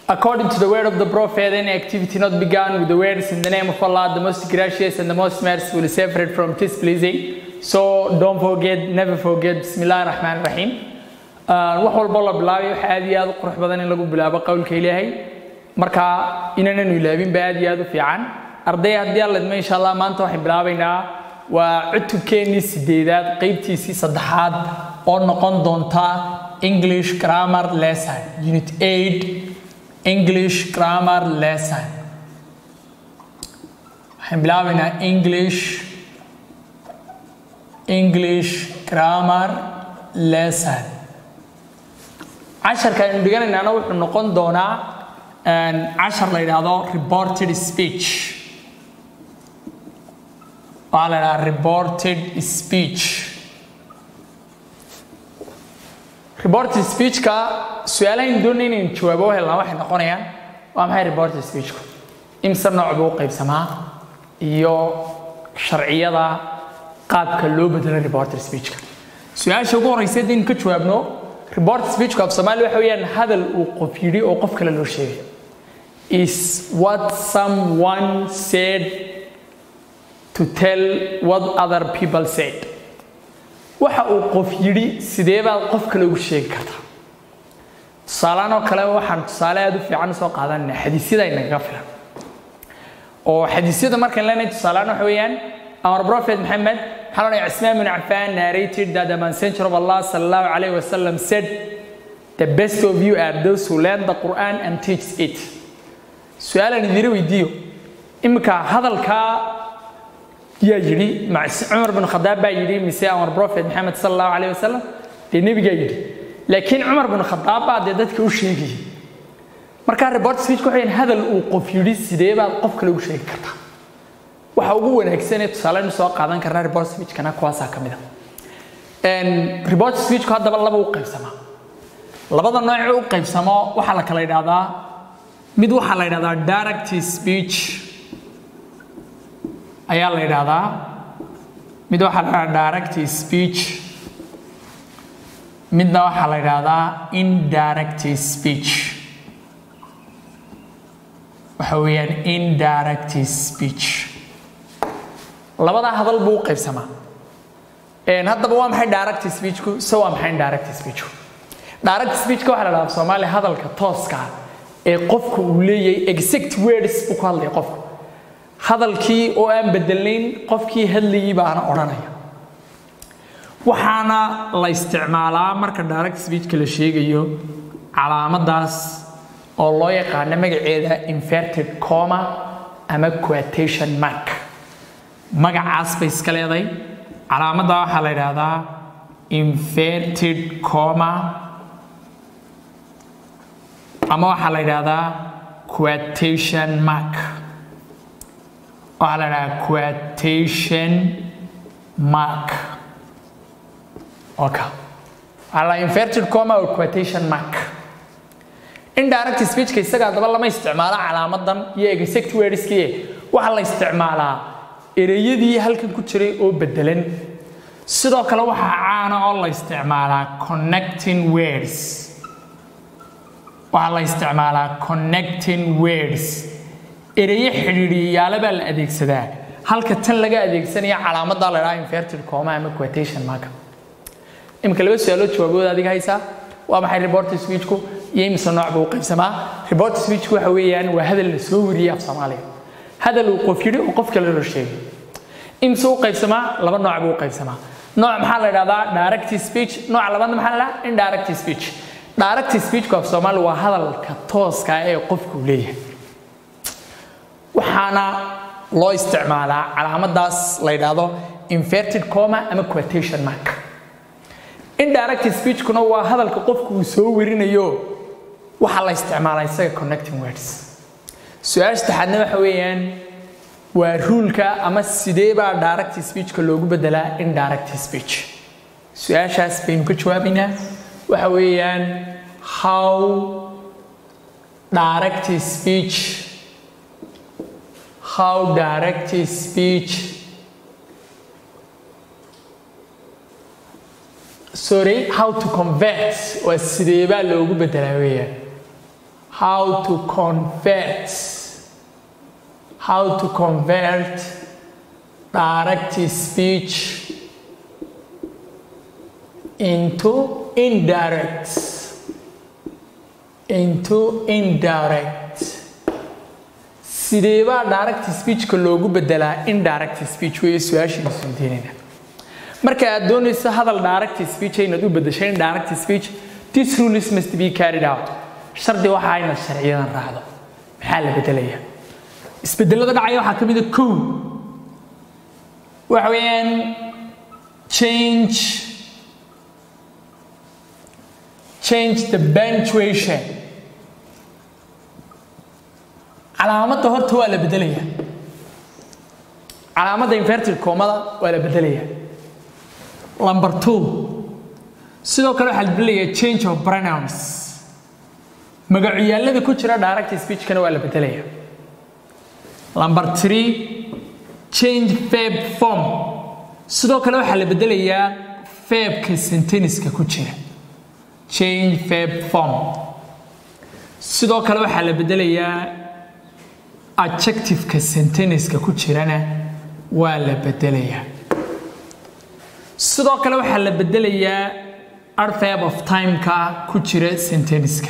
According to the word of the prophet, any activity not begun with the words in the name of Allah, the most gracious and the most merciful, is separate from displeasing. So don't forget, never forget, Bismillah ar-Rahman ar-Rahim. wax walbo la bilaabay waxa aad iyo aad u qurux badan in lagu bilaabo qowlka ilaahay marka inaananu ilaabin ba aad iyo aad u fiican arday haddii alla idmo insha allah maanta waxaan bilaabaynaa waa cutubkeennii sideedaad qeybtiisii saddexaad oo noqon doonta english grammar lesson unit 8 english grammar lesson waxaan bilaabaynaa english english grammar lesson casharka aynu dhiganaynaana wuxuu noqon doonaa cashar la yidhaahdo reported speech waxaa la yidhaha reported speech reported speechka su-aalahayn doonay inaynu jawaabo helnaa waxay noqonayaan waa maxay reported speechku imse nooc buu u qaybsamaa iyo sharciyada qaabka loo bedelo reported speechka su-aasha ugu horeysa haddaynu ka jawaabno report speechku af soomaali waxa weeyaan hadal uu qof yidhi oo qof kale loo sheegayo is what someone said to tell what other people said waxa uu qof yidhi sidee baad qof kale ugu sheegi kartaa tusaalean oo kale waxaan tusaale aada u fiican usoo qaadanayna xadiisyada inagaga filan oo xadiisyada markaan leenahay tusaalean waxa weeyaan our prophet Muhammad Harun Usman bin Affan narrated that the messenger of Allah sallallahu alaihi wasallam said the best of you are those who learn the Quran and teach it su'aalan idin weydiiyo imika hadalka yaa yiri Umar bin Khattab baa yiri mise our prophet Muhammad sallallahu alaihi wasallam de nabiga yiri laakiin Umar bin Khattab baa dadka u sheegay marka report speech ku xigeen hadal uu qof yiri sidee baad qof kale u sheegi kartaa waxa ugu wanaagsan ee tusaaleyn soo qaadan karnaa report speechkana kuwaasaa ka mid a report speechku haddaba laba u qaybsamaa labada nooc u qaybsamo waxaa la kala yidhahdaa mid waxaa la yidhahdaa direct speech ayaa la yidhahdaa mid waxaa la yidhahdaa direct speech midna waxaa la yidhahdaa indirect speech waxa weeyaan indirect speech labadaa hadal buu u qaybsamaa haddaba waa maxay direct speechku se waa maxay indirect speechku direct speechka waxaa la dhahaa soomaaliya hadalka tooska ee qofku uu leeyahay exact words buu ku hadlaya qofku hadalkii oo aan bedelnayn qofkii hadlayay baana odhanaya waxaana la isticmaalaa marka direct speechka la sheegayo calaamadaas oo loo yaqaano magaceeda inverted comma ama quotation mark magacaas bay iska leeday calaamadda waxaa la yidhaahdaa inverted comma ama waxaa la yidhaahdaa quotation mark waxaa la yidhahdaa quotation mark oka waxaa la inverted comma or quotation mark indirect speechka isaga haddaba lama isticmaalo calaamadan iyo exact wordskii waxaa la isticmaalaa ereyadii halkan ku jiray oo bedelan sidoo kale waxaa caana oo la isticmaalaa connecting words waxaa la isticmaalaa connecting words ereyo xidhiidhiyayaale baa la adeegsadaa halka tan laga adeegsanaya calaamadda la dhaha inverted comma ama quotation marka imika laba su-aalood jawaabooda adiga haysaa waa maxay report speechku iyo imise nooc buu u qaybsamaa report speechku waxa weeyaan waa hadal la soo wariyey af soomaaliya hadal uu qof yidhi oo qof kale loo sheegay imse u qaybsamaa laba nooc buu u qaybsamaa nooc maxaa la yidhahdaa direct speech nooca labaadna maxaa la yidhahdaa indirect speech direct speechku af soomaali waa hadalka tooska ee qofku leeyahay waxaana loo isticmaalaa calaamadaas la yidhaahdo inverted comma ama quotation mark indirect speechkuna waa hadalka qofku uu soo warinayo waxaa la isticmaalaa isaga connecting words su-aasha saddexaadna waxa weeyaan waa ruulka ama sidee baa direct speechka loogu bedelaa indirect speech su-aashaas baynu ka jawaabaynaa waxa weeyaan how direct speech how direct speech sorry how to convert waa sidee baa loogu bedelaa weeyaan how to convert how to convert direct speech into indirect into indirect sidee baa direct speechka loogu bedelaa indirect speech weeye su-aashiina sundiinayna marka aad doonayso hadal direct speech inaad u bedesho indirect speech this rules must be carried out shardi waxa inaad sharciyadan raacdo maxaa la bedelayaa isbedelada dhacaya waxaa ka mid a kow waxa weeyaan change change the punctuation calaamadda horta waa la bedelayaa calaamadda inverted comada waa la bedelayaa number two sidoo kale waxaa la bedelayaa change of pronouns magacyaalada ku jira direct speechkana waa la bedelayaa number three change verb form sidoo kale waxaa la bedelayaa verbka senteniska ku jira change verb form sidoo kale waxaa la bedelayaa adjectiveka senteniska ku jirana waa la bedelayaa sidoo kale waxaa la bedelayaa adverb of timeka ku jira senteniska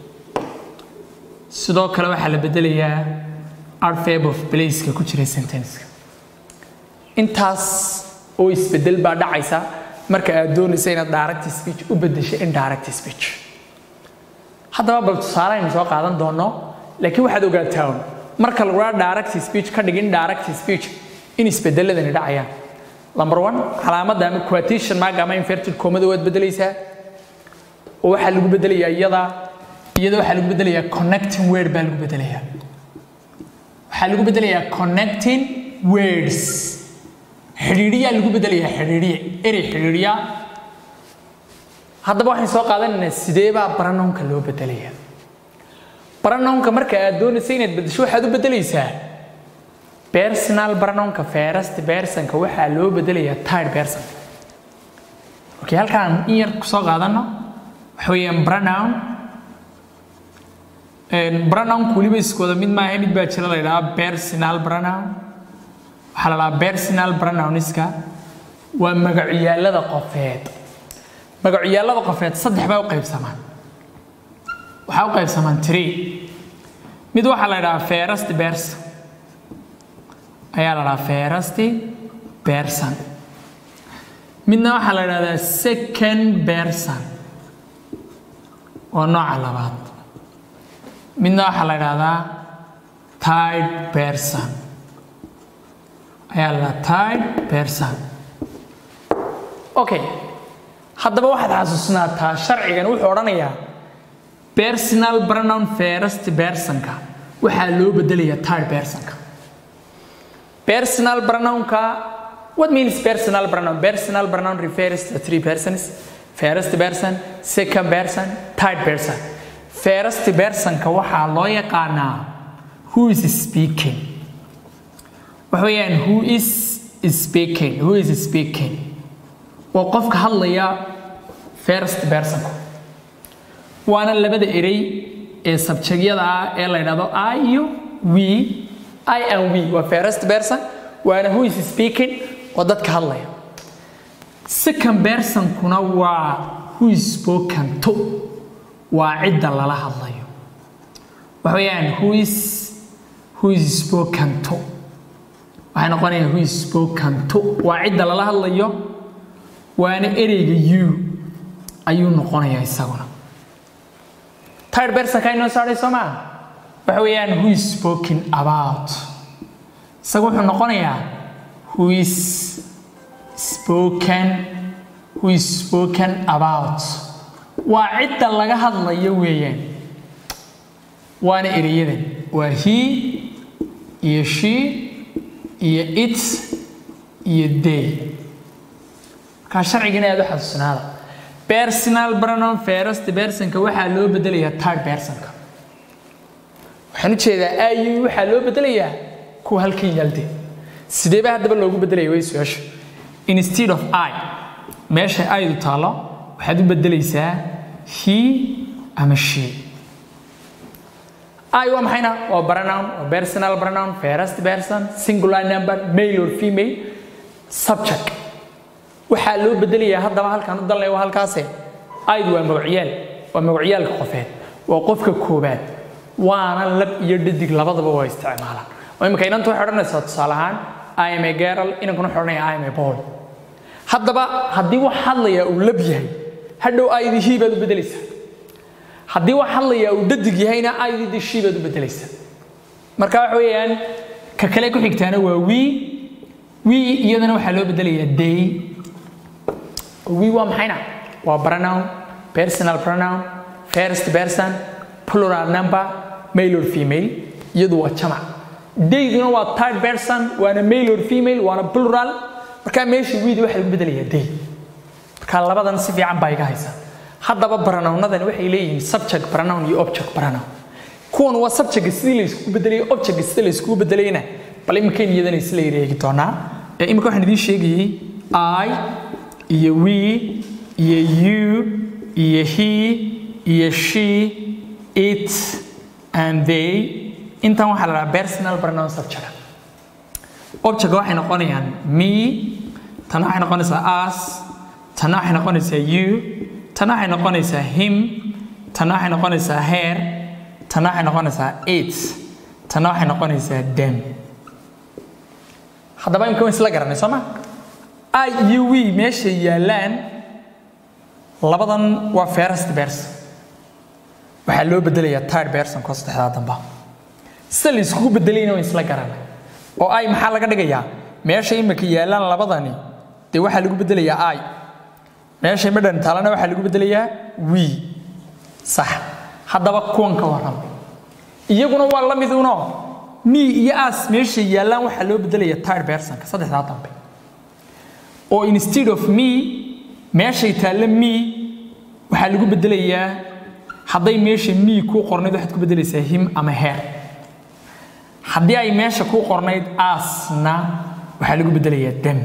sidoo kale waxaa la bedelayaa adverb of placeka ku jira senteniska intaas oo isbedel baa dhacaysa marka aad doonaysa inaad direct speech u bedesho indirect speech haddaba bal tusaale aynu soo qaadan doono laakiin waxaad ogaataa un marka lagu dhaha direct speech ka dhig indirect speech in isbedeladani dhacayaan number one calaamadda ama quotation mark ama inverted comada waad bedelaysaa oo waxaa lagu bedelayaa iyada iyada waxaa lagu bedelayaa connecting word baa lagu bedelayaa waxaa lagu bedelayaa connecting words xidhiidhiyaa lagu bedelayaa xidhiidhiye erey xidhiidhiya haddaba waxaan soo qaadanaynaa sidee baa baranownka loo bedelayaa baranownka marka aad doonaysa inaad bedesho waxaad u bedelaysaa personal baranownka first personka waxaa loo bedelayaa third person okay halkaan in yar kusoo qaadano waxa weeyaan pronoun pronounku weliba iskooda mid maaha mid baa jira la yidhaha personal pronoun waxaa la dhahaa personal pronounska waa magacyaalada qofeed magacyaalada qofeed saddex baa u qaybsamaan waxaa u qaybsamaan tree mid waxaa la yidhahaa first person ayaa la dhahaa first person midna waxaa la yidhahdaa second person waa nooca labaad midna waxaa la yidhahdaa third person ayaa la third person okay haddaba waxaad xasuusnaataa sharcigan wuxuu odhanayaa personal pronoun first personka waxaa loo bedelayaa third personka personal pronounka what means personal pronoun personal pronoun refers to three persons first person second person third person first personka waxaa loo yaqaanaa who is speaking waxa weeyaan who is speaking who is speaking waa qofka hadlaya first personku waana labada erey ee sabjagyada ah ee la yidhahdo i iyo we i and we waa first person waana who is speaking waa dadka hadlaya second personkuna waa who is spoken to waa cidda lala hadlayo waxa weeyaan who is who is spoken to waxay noqonayaan who is spoken to waa cidda lala hadlayo waana ereyga you ayuu noqonayaa isaguna third personka inoo saaray soo maa waxa weeyaan who is spoken about isagu wuxuu noqonayaa who is spoken who is spoken about waa cidda laga hadlayo weeyaan waana ereyadan waa he iyo she iyo it iyo day markaa sharcigana aad u xasuusnaada personal pronoun first personka waxaa loo bedelayaa third personka waxaan u jeedaa ayu waxaa loo bedelayaa kuwa halkan yaalde sidee baa haddaba loogu bedelaya way su-aasha instead of i meesha aydu taalo waxaad u bedelaysaa he ama she I waa maxayna waa pronoun waa personal pronoun first person singular number male or female subject waxaa loo bedelayaa haddaba halkaan u dalnay waa halkaase ayd waa magacyaal waa magacyaalka qofeed waa qofka koobaad waana lab iyo dhadig labadaba waa isticmaalaan oo imika inanta waxay odhanaysaa tusaale ahaan I am a girl inankuna wuxuu odhanaya I am a boy haddaba haddii wax hadlayaa uu lab yahay hadhow aydii he baad u bedelaysaa haddii wax hadlayaa uu dhadig yahayna aydii dee she baad u bedelaysaa marka waxa weeyaan ka kale ku xigtaana waa we we iyadana waxaa loo bedelayaa they we waa maxayna waa pronoun personal pronoun first person plural number male or female iyadu waa jamac dayduna waa third person waana male or female waana plural markaa meesha weed waxaa lagu bedelayaa day marka labadan si fiican baa iga haysa haddaba pronounadani waxay leeyihiin subject pronoun iyo object pronoun kuwan waa subjectka sidii layskugu bedelay objectka sida layskugu bedelayna bal iminkayn iyadana isla ereegi doonaa ee iminka waxaan idiin sheegayey i iyo we iyo you iyo he iyo she it and they intan waxaa la dhahaa personal pronoun subject object waxay noqonayaan me tana waxay noqonaysaa us tana waxay noqonaysaa you tana waxay noqonaysaa him tana waxay noqonaysaa her tana waxay noqonaysaa it tana waxay noqonaysaa them haddaba imka isla garanay soo ma i iyo we meesha yaallaan labadan waa first person waxaa loo bedelayaa third person ko saddexdaa damba sida la iskugu bedelayna waa isla garanay oo ay maxaa laga dhigayaa meesha imika yaallaan labadani dee waxaa lagu bedelayaa i meesha midhan taalana waxaa lagu bedelayaa we sax haddaba kuwan ka warram iyaguna waa la miduno me iyo as meesha yaallaan waxaa loo bedelayaa third personka saddexdaa dambe oo instead of me meeshay taalla me waxaa lagu bedelayaa hadday meesha me kuu qornayd waxaad ku bedelaysaa him ama her haddii ay meesha kuu qornayd asna waxaa lagu bedelayaa dem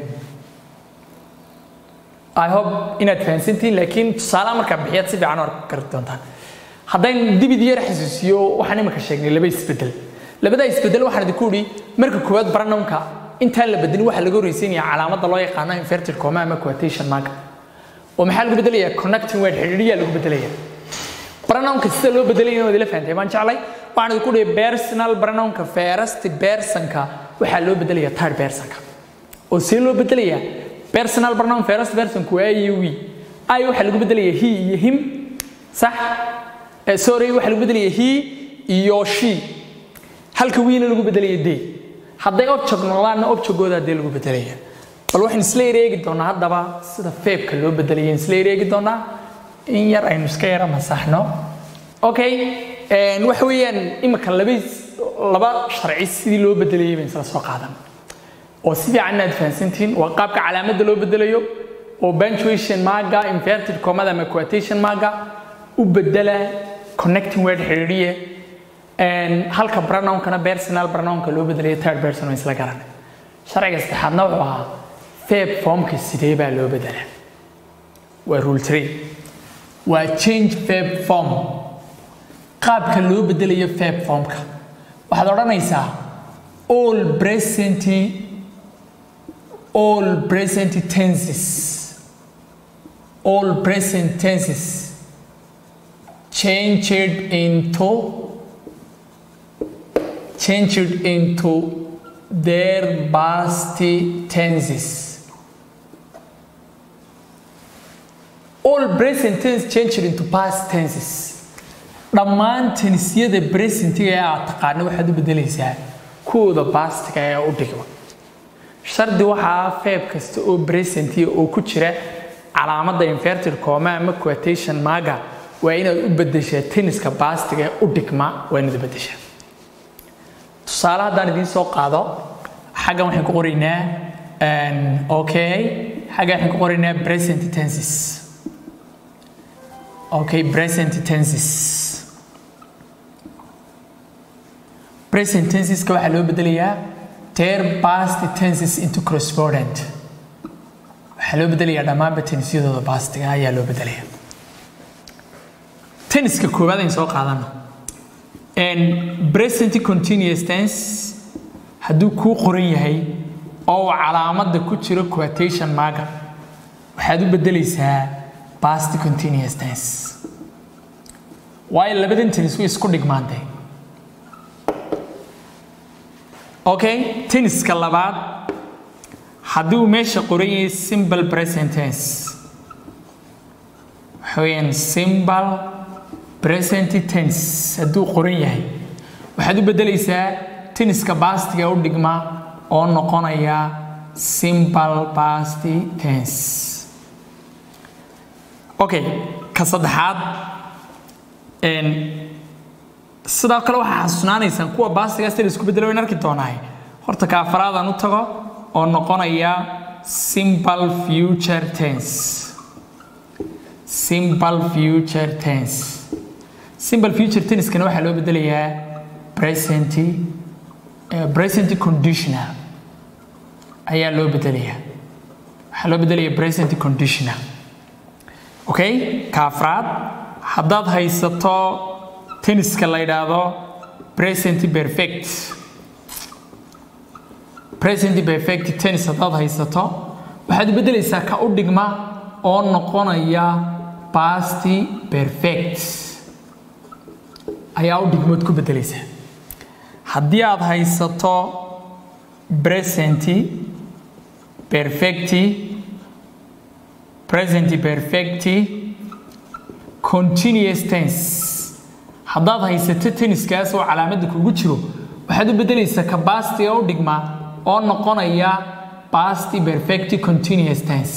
i hope inaad fahansantihiin laakiin tusaalaha markaa bixiyaad si fiican u arki kari doontaan haddaan dibid yar xasuusiyo waxaan imika sheegnay laba isbedel labada isbedel waxaan idinku idhi marka koowaad pronounka intaan la bedelin waxaa laga horreysiinaya calaamadda loo yaqaano inverted comma ama quotation mark oo maxaa lagu bedelayaa connecting word xidhiidhiyaa lagu bedelayaa pronounka sida loo bedelayna waad ila fahantay baan jeclay waxaan idinku dhihi personal pronounka first personka waxaa loo bedelayaa third personka oo see loo bedelayaa personal pronoun first personku waa iyo we ay waxaa lagu bedelayaa he iyo him sax sorry waxaa lagu bedelayaa he iyo she halka wiina lagu bedelaya day hadday object noqdaanna objectgooda dee lagu bedelaya bal waxaan isla ereegi doonaa haddaba sida feebka loo bedelaya isla ereegi doonaa in yar aynu iska yara masaxno okay waxa weeyaan imika laba laba sharci sidii loo bedelayay baan isla soo qaadan oo si fiican inaad fahansantihiin waa qaabka calaamadda loo bedelayo oo punctuation marga inverted comada ama quotation marga u bedela connecting word xidhiidhiye halka pronounkana personal pronounka loo bedelayo third person oo isla garanay sharciga saddexaadna wuxuu ahaa feb formka sidee baa loo bedelaa waa rule three waa change feb form qaabka loo bedelayo feb formka waxaad odhanaysaa all present all present tenses all present tenses changed into changed into their past tenses all present tense changed into past tenses dhammaan tennisyada presentiga ee aad taqaano waxaad u bedelaysaa kuwooda bastiga ee u dhigma shardi waxaa feeb kasta oo presentiya oo ku jira calaamadda inverted comma ama quotation marga waa inaad u bedeshaa tenniska bastiga ee u dhigma waa inaad u bedeshaa tusaale haddaan idiin soo qaado xaggan waxaan ku qoraynaa okay xaggan waxaan ku qoraynaa present tenses okay present tenses present tenseska waxaa loo bedelayaa ter past tenses into correspondent waxaa loo bedelayaa dhammaanba tennisyadooda bastiga ayaa loo bedelayaa tenniska koowaad ayn soo qaadano present continuous tense hadduu kuu qoran yahay oo uu calaamadda ku jiro quotation marka waxaad u bedelaysaa past continuous tense waayo labadan tennis way isku dhigmaantay okay tenniska labaad haddii uu meesha qoran yahay simple present tense waxa weeyaan simple present tense hadduu qoran yahay waxaad u bedelaysaa tenniska bastiga u dhigma oo noqonaya simple past tense okay ka saddexaad sidoo kale waxaa xasuusnaanaysaan kuwa bastigaas la isku bedelo wayn arki doonaa horta ka afaraadaan u tago oo noqonaya simple future tense simple future tense simple future tense-kana waxaa loo bedelayaa present uh, present conditional ayaa loo bedelayaa waxaa loo bedelayaa present conditional okay ka afraad haddaad haysato tenniska la yidhaahdo present perfect present perfect tennis haddaad haysato waxaad u bedelaysaa ka u dhigma oo noqonaya past perfect ayaa u dhigmood ku bedelaysaa haddii aad haysato present perfect present perfect continuous tense haddaad haysato tenniskaas oo calaamadda kugu jiro waxaad u bedelaysaa ka bastiga u dhigma oo noqonaya past perfect continuous tense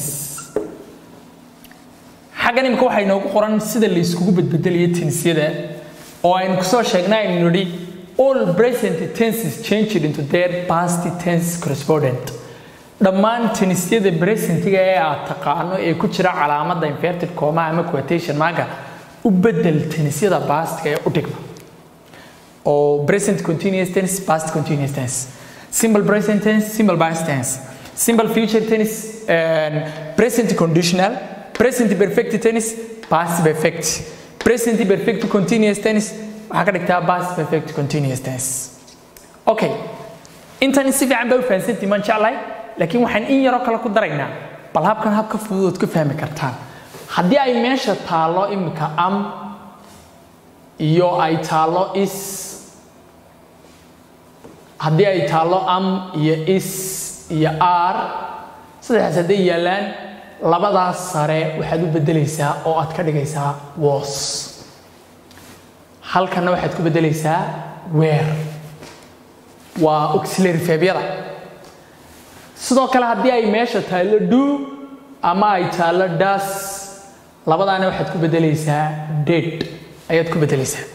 xaggan imika waxaa inoogu qoran sida la iskugu bedbedelayo tennisyada oo aynu kusoo sheegnay aynu nidhi all present tenses changed into their past tense correspondent dhammaan tennisyada presentiga ee aad taqaano ee ku jira calaamadda inverted coma ama quotation marka u bedel tennisyada pastiga ee u dhigma oo present continuous tense past continuous tense simple present tense simple past tense simple future tense and present conditional present perfect tense past perfect present perfect continuous tense waxaa ka dhigtaa past perfect continuous tense okay intan si fiican baa u fahansantii maan jeclahay laakiin waxaan in yaroo kale ku daraynaa bal habkan habka fududood ka fahmi kartaan haddii ay meesha taallo imika am iyo ay taallo is haddii ay taallo am iyo is iyo r saddexdaas hadday yaallaan labadaas sare waxaad u bedelaysaa oo aad ka dhigaysaa was halkanna waxaad ku bedelaysaa weer waa auxiliary febyada sidoo kale haddii ay meesha taallo do ama ay taallo das labadaana waxaad ku bedelaysaa dead ayaad ku bedelaysaa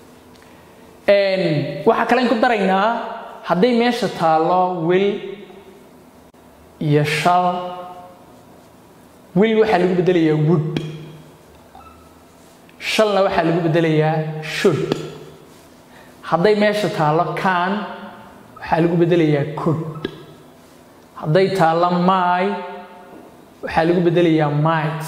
waxaa kalen ku daraynaa hadday meesha taallo wil iyo shal wil waxaa lagu bedelayaa wood shalna waxaa lagu bedelayaa should hadday meesha taallo can waxaa lagu bedelayaa could hadday taallo my waxaa lagu bedelayaa might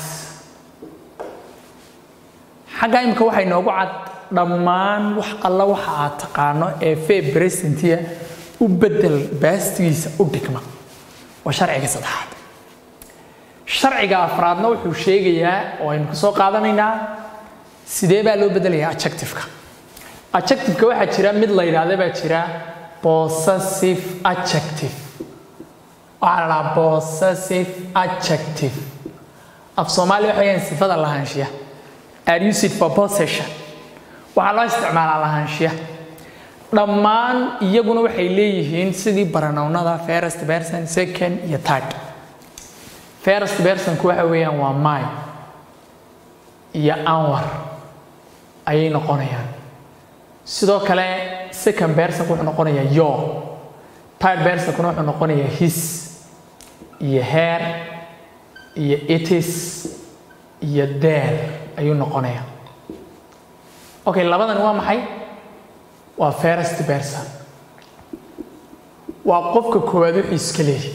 xagga imika waxay noogu cad dhammaan wax alla waxa aad taqaano ee fee presentia u bedel baastigiisa u dhigma waa sharciga saddexaad sharciga afraadna wuxuu sheegayaa oo aynu kasoo qaadanaynaa sidee baa loo bedelayaa adjectiveka adjectiveka waxaa jira mid la yidhaahda baa jira possessive adjective waxaa la dhahaa possessive adjective af soomaali waxa weyaan sifada lahaanshiya are used for possession waxaa loo isticmaalaa lahaanshiya dhammaan iyaguna waxay leeyihiin sidii baranownada first person second iyo third first personku waxa weeyaan waa my iyo anwar ayay noqonayaan sidoo kale second personku wuxuu noqonayaa yo third personkuna wuxuu noqonayaa his iyo hair iyo itis iyo there ayuu noqonayaa okay labadan waa maxay waa first person waa qofka koowaad wixii iska leeyahy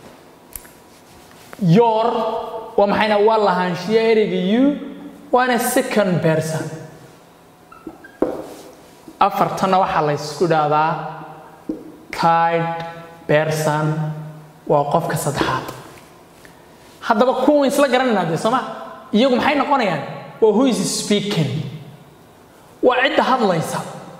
your waa maxayna waa lahaanshiya ereyga you waana second person afartanna waxaa la ysku dhahdaa third person waa qofka saddexaad haddaba kuwan isla garanaynaa dee sooma iyagu maxay noqonayaan waa who is speaking waa cidda hadlaysa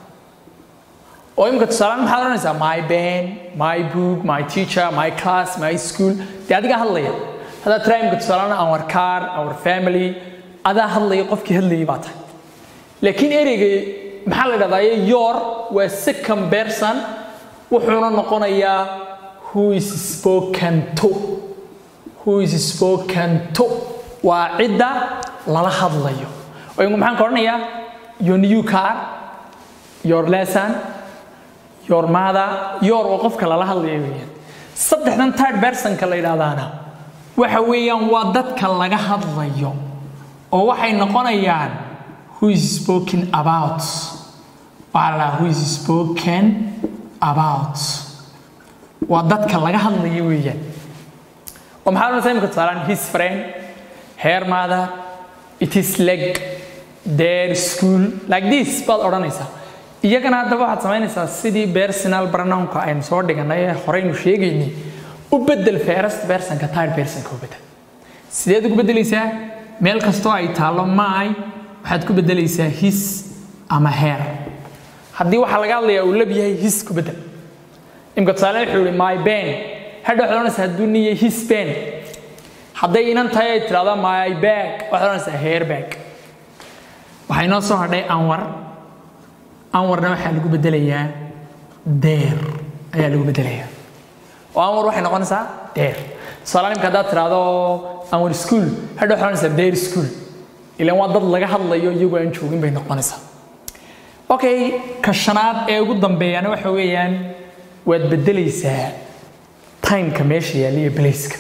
oo imika tusaalean maxaad odhanaysaa my band my book my teacher my class my school dee adigaa hadlaya haddaad tiraa imika tusaalean our car our family adaa hadlaya qofkii hadlayay baa tahay laakiin ereyga maxaa la dhahdaa your waa second person wuxuuna noqonayaa who is spoken to who is spoken to waa cidda lala hadlayo oo imika maxaan ka odhanayaa your new car your lesson your mother your waa qofka lala hadlayo weeyaan saddexdan third personka la yidhaahdaana waxa weeyaan waa dadka laga hadlayo oo waxay noqonayaan who is spoken about waxaa la dhahaa who is spoken about waa dadka laga hadlayo weeyaan oo maxaa odhanaysaa imika tusaalaan his friend her mother it is like their school like this baad odhanaysaa iyagana haddaba waxaad samaynaysaa sidii personal pronounka aynu soo dhiganay ee horeynu sheegaynay u bedel first personka third personka u bedel sideed ugu bedelaysaa meel kastoo ay taallo my waxaad ku bedelaysaa his ama her haddii waxaa laga hadlayaa uu lab yahay his ku bedel imka tusaale wuxuu yihi my ben hadha waxaad odhanaysaa hadduu nin yahay his ben hadday inan tahay ay tidhahdaa my bag waxaad odhanaysaa hair bag waxaa inoo soo hadhay anwar anwarna waxaa lagu bedelayaa deer ayaa lagu bedelayaa oo anwar waxay noqonaysaa deer tusaale imka haddaad tidhaahdo anwar school hadha waxaad odhanaysaa deer school ilaan waa dad laga hadlayo iyagoo aan joogin bay noqonaysaa okay ka shanaad ee ugu dambeeyana waxa weeyaan waad bedelaysaa timeka meesha yaalla iyo placeka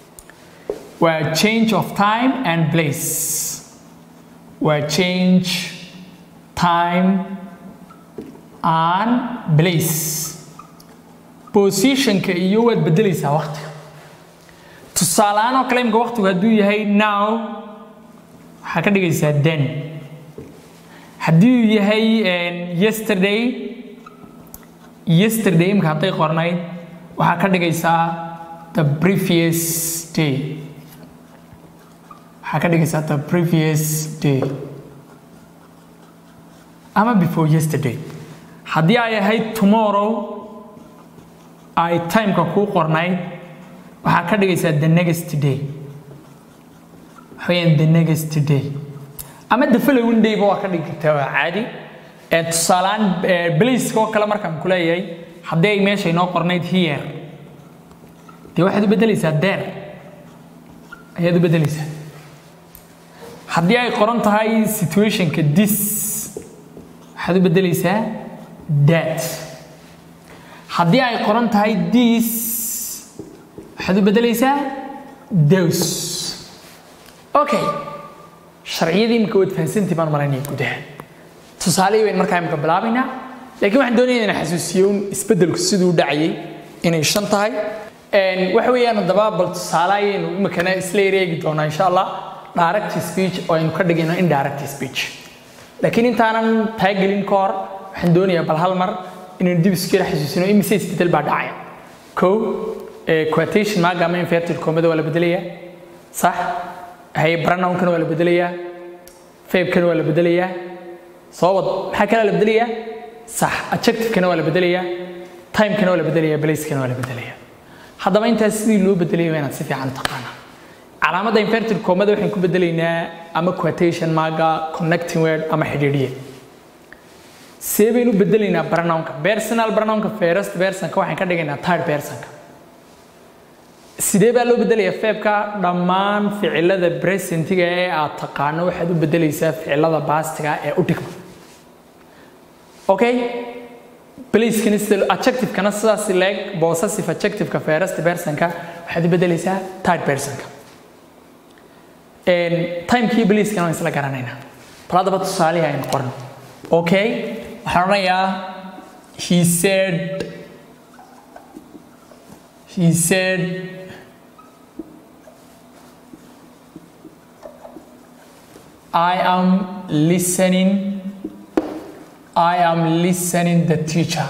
waa change of time and place waa change time and place positionka iyo waad bedelaysaa waqtiga tusaaleaan oo kale imka waqtigu hadduu yahay now waxaa ka dhigaysaa den haddii uu yahay yesterday yesterday imka hadday qornayd waxaa ka dhigaysaa the previous day waxaa ka dhigaysaa the previous day ama before yesterday haddii ay ahayd tomorrow ay timeka kuu qornayd waxaa ka dhigaysaa the next day waxaweyaan the next day ama the following day ba waa ka dhigi kartaa waa caadi tusaalaan blaceka oo kale markaan ku leeyahay haddii ay meesha inoo qornayd here dee waxaad u bedelaysaa there ayaad u bedelaysaa haddii ay qoran tahay situationka this waxaad u bedelaysaa that haddii ay qoran tahay this waxaad u bedelaysaa those okay sharciyadii imika waad fahansantii baan malaynaya gudaha tusaalihii baynu markaa imika bilaabaynaa laakiin waxaan doonaya inaan xasuusiyo un isbeddelku siduu dhacayay inay shan tahay waxa weeyaan haddaba bal tusaale ayaynu imikana isla ereegi doonaa insha allah direct speech oo aynu ka dhigayno indirect speech laakiin intaanan taagelin ka hor waxaan doonayaa bal hal mar inaynu dib isku yara xasuusino imise isbedel baa dhacaya kow quotation maaga ama inverted comada waa la bedelayaa sax hay pronounkana waa la bedelayaa fabkana waa la bedelayaa soo wad maxaa kale la bedelayaa sax adjectivekana waa la bedelayaa timekana waa la bedelayaa placekana waa la bedelayaa haddaba intaas sidii loo bedelaya waa inaad si fiican u taqaanaa calaamadda inverted comada waxaan ku bedelaynaa ama quotation maaga connecting word ama xidhiidhiye see baynu bedelaynaa pronounka personal pronounka first personka waxaan ka dhigaynaa third personka sidee baa loo bedelayaa feebka dhammaan ficilada presentiga ee aad taqaano waxaad u bedelaysaa ficilada baastiga ee u dhigma okay placekana sida adjectivekana sidaas leeg possessive adjectiveka first personka waxaad u bedelaysaa third personka timekii placekana waan isla garanaynaa bal haddaba tusaalihii aynu qorno okay waxaan odhanayaa he said he said I am listening I am listening the teacher.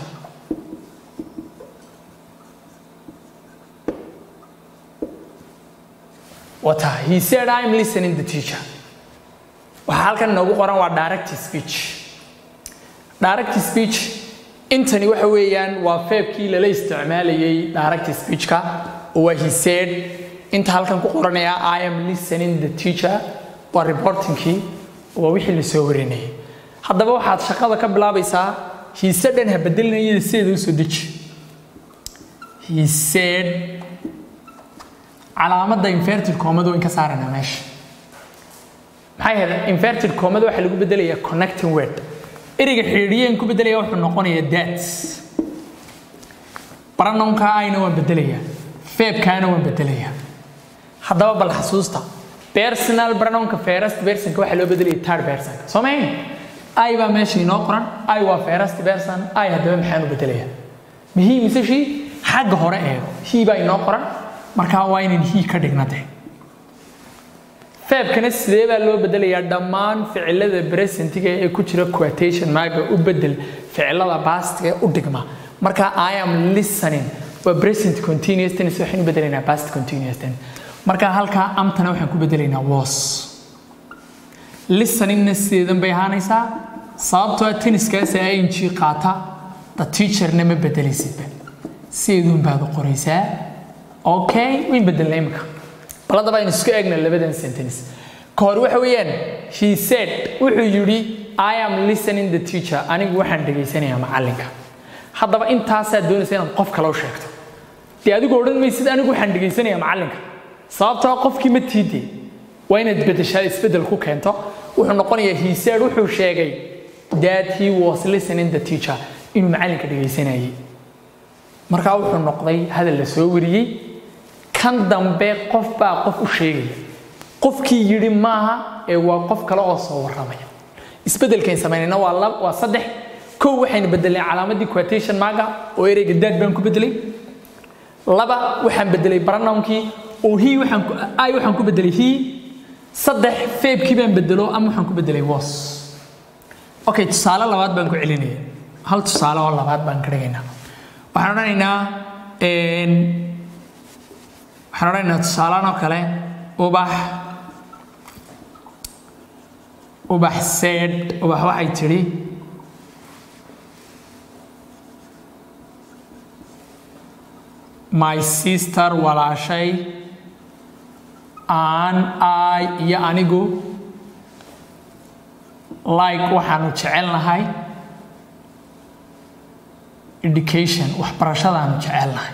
Wata, he said I am listening the teacher. Waxaa halkan noogu qoran waa direct speech. Direct speech intani waxa weeyaan waa feebkii lala isticmaalayay direct speechka oo waa he said inta halkan ku qoranaya I am listening the teacher waa reportingkii waa wixii la soo warinayay haddaba waxaad shaqada ka bilaabaysaa he said-an ha bedelinayada sideeda u soo deji he said calaamadda inverted comada in ka saarana meesha maxay ahayd inverted comada waxaa lagu bedelayaa connecting word ereyga xidhiidhiyeen ku bedelaya wuxuu noqonayaa that pronounka ayna waan bedelayaa feebkaana waan bedelayaa haddaba bal xasuusta personal pronounka first personka waxaa loo bedelaya third personka soo mahayn ay baa meesha inoo qoran ay waa first person ay haddaba maxaan u bedelayaa mihii mise shii xagga hore eego hii baa inoo qoran markaa waa inaan hii ka dhignade feebkana sidee baa loo bedelayaa dhammaan ficilada presentiga ee ku jira quotation marka u bedel ficilada pastiga ee u dhigma marka i am listening waa present continuous tense waxaan u bedelaynaa past continuous tense marka halkaa amtana waxaan ku bedelaynaa was listeningna sideedan bay ahaanaysaa sababtoo tenniskaas ing qaata the teacherna ma bedelaysidba sideedun baad u qoraysaa okay wayn bedelnay imika bal haddaba aynu isku eegna labadan sentence ka hor waxa weeyaan he said wuxuu yidhi i am listening the teacher anigu waxaan dhegaysanayaa macallinka haddaba intaasaad doonaysa inaad qof kale u sheegto dee adigu odhan maysid anigu waxaan dhegaysanayaa macallinka sababtoo qofkii ma tiide waa inaad bedeshaa isbedel ku keento wuxuu noqonayaa he said wuxuu sheegay that he was listening the teacher inuu macallinka dhegaysanayay markaa wuxuu noqday hadal la soo wariyey kan dambe qof baa qof u sheegaya qofkii yidhi maaha ee waa qof kale oo soo warramaya isbedelkayn samaynayna waa lab waa saddex kow waxaynu bedelnay calaamadii quotation marka oo ereyga daad baan ku bedelay laba waxaan bedelay pronounkii oo he waxaan ku ay waxaan ku bedelay he saddex feebkii baan bedelo ama waxaan ku bedelay was okay tusaale labaad baan ku celinaya hal tusaale oo labaad baan ka dhigaynaa waxaan odhanaynaa waxaan odhanaynaa tusaalaan oo kale ubax ubax said ubax waxay tidhi my sister walaashay aan ay iyo anigu like waxaanu jecelnahay education waxbarashadaanu jecelnahay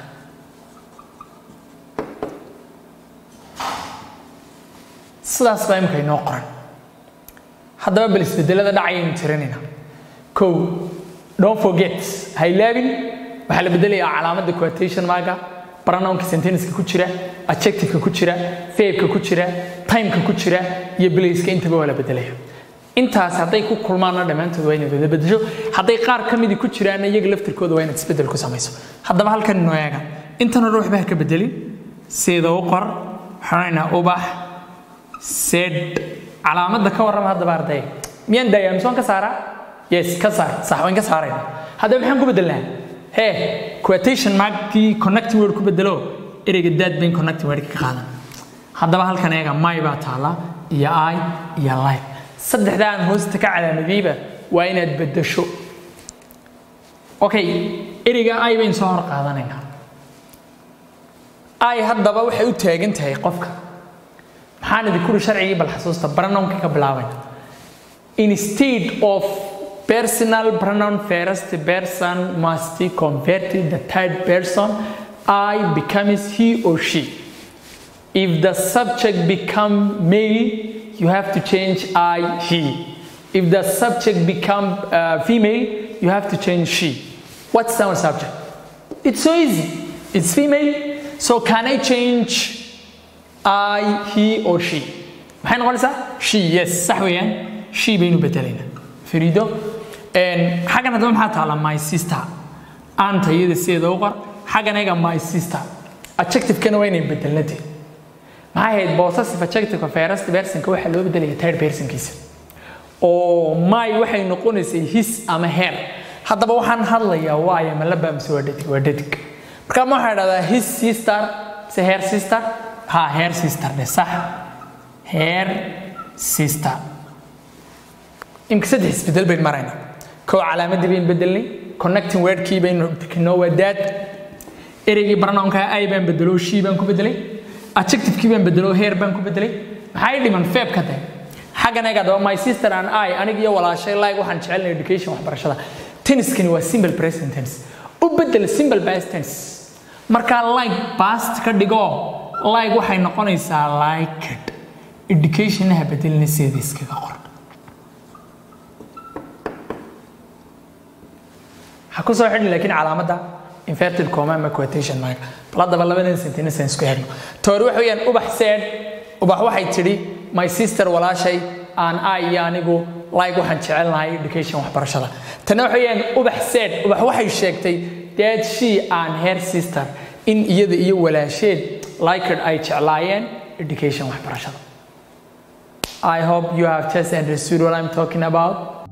sidaas baa imika inoo qoran haddaba bal isbedelada dhacayaynu tirinayna kow don't forget ha ilaabin waxaa la bedelayaa calaamadda quotation marka pronounka sentenceka ku jira adjectiveka ku jira feebka ku jira timeka ku jira iyo placeka intaba waa la bedelaya intaas hadday ku kulmaanna dhammaantood waa inaad wada bedesho hadday qaar ka midii ku jiraanna iyaga laftirkooda waa inaad isbedel ku samayso haddaba halkan inoo eega intan hore waxba ha ka bedelin sida u qor waxaanaynaa ubax sed calaamadda ka warrama haddaba arday miyaan daayaa mise waan ka saaraa yes ka saar sax waan ka saarayna haddaba maxaan ku bedelnaa hee quotation markii connecting word ku bedelo ereyga daad bayn connecting word ka qaadan haddaba halkan eega my baa taala iyo i iyo like saddexdaa aan hoosta ka calaamadiyeyba waa inaad bedesho okay ereyga i bayn soo hor qaadanaynaa i haddaba waxay u taagan tahay qofka maxaan idin kuri sharcigii bal xasuusta pronounka ka bilaabayna instead of personal pronoun first person must convert to the third person I becomes he or she if the subject become male you have to change I he if the subject become uh, female you have to change she what's our subject it's so easy it's female so can I change I, he or she maxay noqonaysaa she yes sax weeyaan she baynu bedelaynaa fariido xaggan haddaba maxaa taala my sister aanta iyada sideeda u qor xaggan ayaga my sister adjectivekana waa inay bedelnade maxay ahayd possessive adjectiveka first personka waxaa loo bedelaya third personkiisa oo my waxay noqonaysay his ama her haddaba waxaan hadlayaa waayo ma laba mise waa dhadig waa dhadig marka ma waxaa dhahdaa his sister mise her sister ha her sister dhe sax her sister imka saddex isbedel baynu maraynaa kow calaamadii baynu bedelnay connecting wordkii baynu bixinoo waa daad ereygii pronounka i baan bedelo she baan ku bedelay adjectivekii baan bedelo her baan ku bedelay maxay dhiman feeb ka tahay xaggan eeg adaba my sister and i aniga iyo walaashay like waxaan jecelnay education waxbarashada tenniskani waa simple present tense u bedel simple past tense markaa like past ka dhigo like waxay noqonaysaa liked educationaha bedelina sideeda iskaga qor ha ku soo xidhin laakiin calaamadda inverted comma ama quotation mark bal haddaba labadan sentence aan isku xidhno toori waxa weeyaan ubax said ubax waxay tidhi my sister walaashay aan i iyo anigu like waxaan jecelnahay education waxbarashada tana waxa weeyaan ubax said ubax waxay sheegtay that she and her sister in iyada iyo walaasheed liked ay jeclaayeen education waxbarashada I hope you have just understood what I'm talking about.